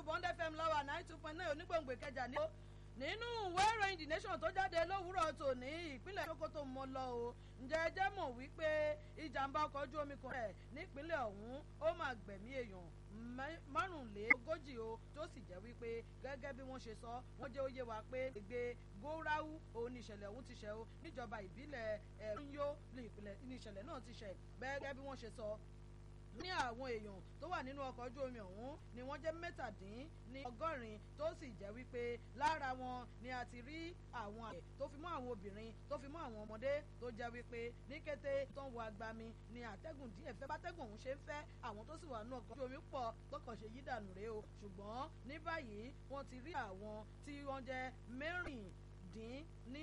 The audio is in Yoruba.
bond fm lọ́wọ́ nine two point nine onígbòǹgbò kẹjà ní. nínú ìwé ìròyìn the nation tó jáde lówùúrọ̀ tòní ìpínlẹ̀ sokoto mọ́ lọ o ǹjẹ́ ẹ jẹ́ mọ̀ wípé ìjàmbá ọkọ̀ ojú omi kan rẹ̀ nípínlẹ̀ ọ̀hún ó máa gbẹ̀mí èèyàn márùnlélógójì o tó sì jẹ́ wípé gẹ́gẹ́ bí wọ́n ṣe sọ wọ́n jẹ́ ó yé wa pé gbègbè góráwú òun ní ìṣẹ̀lẹ̀ ọ̀hún ti ṣẹ̀ o níjọba ìbílẹ̀ ẹ̀rúnyó ní ìṣẹ̀lẹ̀ náà ti ṣẹ̀ gẹ́gẹ́ bí wọ́n ṣe sọ ní àwọn èèyàn tó wà nínú ọkọ̀ ojú omi ọ̀hún ni wọ́n jẹ́ mẹ́tàdín ní ọgọ́rin tó sì jẹ́ wípé lára wọn ni a ti rí àwọn àgbẹ̀ tó fi mọ́ àwọn obìnrin tó fi mọ́ àwọn ọmọdé tó jẹ́ wípé ní kété tó ń wọ agbami ni àtẹ́gùn díẹ̀ fẹ́ bátẹ́gùn ọ̀hún ṣe ń fẹ́ àwọn tó sì wà nínú ọkọ̀ ojú omi pọ̀ tọkàn ṣe yí dànù rèé o ṣùgbọ́n ní báyìí wọ́n ti rí àwọn tí wọ́n jẹ́ mẹ́rìndín ní